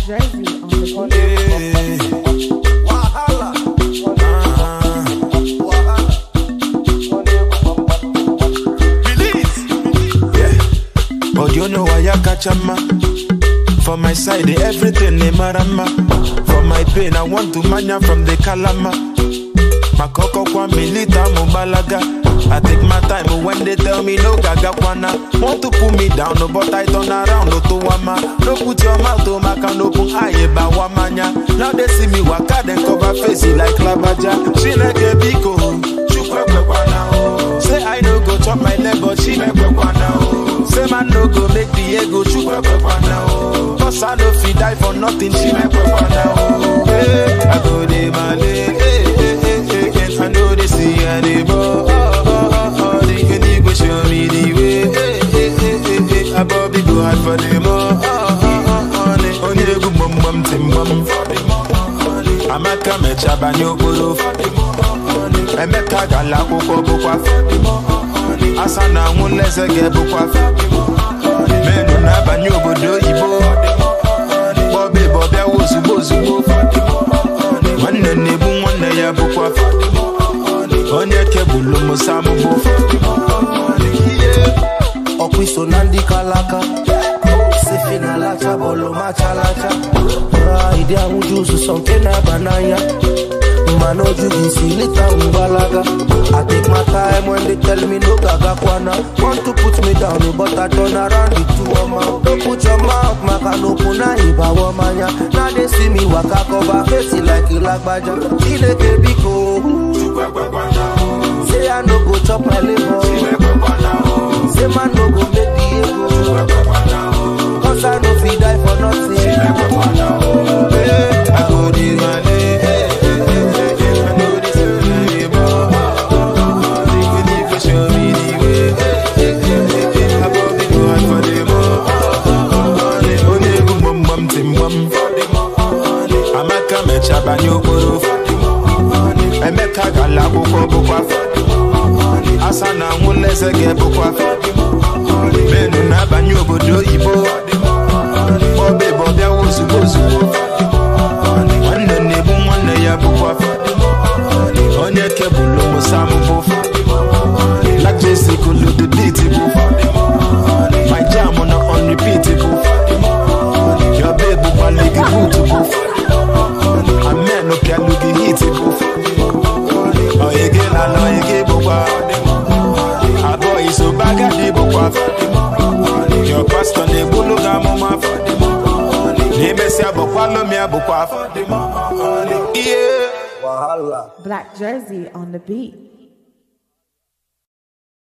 jersey on the beat. But you know why I catch a man. For my side, eh, everything they marama. For my pain, I want to mania from the kalama. Makoko kwa milita mubalaga. I take my time when they tell me no gaga kwana. Want to pull me down, no, but I turn around, no to wama. No put your mouth to my can open aye ba wamanya. Now they see me waka, then cover face it like labaja. She like a biko, chukwe kwana oh. Say I no go chop my leg, but she make kwana oh. Say man no go make the ego chukwe kwana oh. Cause I no fit die for nothing, she make kwana oh. Hey, I go de male, hey, hey, hey, hey, hey. I know they see anymore. Oh, oh, oh, oh. The unique go show me the way. Hey, hey, hey, hey, hey. I Bobby go hard for them. Oh, oh, oh, oh, oh. Onye egwu mum mum tim mum. Amaka mechaba n'okporo. Emeka gala akwụkwọ bụkwa. Asa na anwụ nleze ga-ebukwa. Menu na-abanye obodo oyibo. Bọbi bọbịa ozugbo ozugbo. Nwanne na-ebu nwanne ya bụkwa. Onye kebụlụ musa mụbụ. ọkwa iso na ndị kalaka sifi na lacha bọọlụ machalacha ịdị ahụju ụzụzọ nke na-aba n'anya mana oju gị isi lita mgbalaga I take my time when they tell me no gaga kwana Want to put me down but I turn around the two ọma Don't put your mouth maka na okwu na ịbawa manya Now they see me waka cover face it like ilagbaja Chineke biko Say I no go chop my liver Say man no go make the ego Cause I no fit die for nothing Hey, I go dey male. Hey, hey, hey, hey, hey. I know this is anymore. Oh, oh, oh, oh. The unique go show me the way. Hey, hey, hey, hey, hey. I go be go hard for them. Oh, oh, oh, oh. Onye egwu mum mum tim mum. Amaka mechaba n'okporo. Emeka gala akwụkwọ bụkwa. Asa na anwụ nleze ga-ebukwa. Menu na-abanye obodo oyibo. Bọbe bọbịa ozugbo ozugbo. Nwanne na-ebu nwanne ya bụkwa. Onye kebụlụ musa mụbụ. Like Jesse kulu the beat bụ. My jam na on repeat bụ. Your babe bụkwa ligi boot bụ. Amen opialu gị hit bụ. Oyege na na oyege bụkwa. Abụọ iso bagadi bụkwa. Your pastor na-egbulu gị amụma. N'imesịa bụkwa lomi abụkwa. Yeah. Wahala Black jersey on the beat.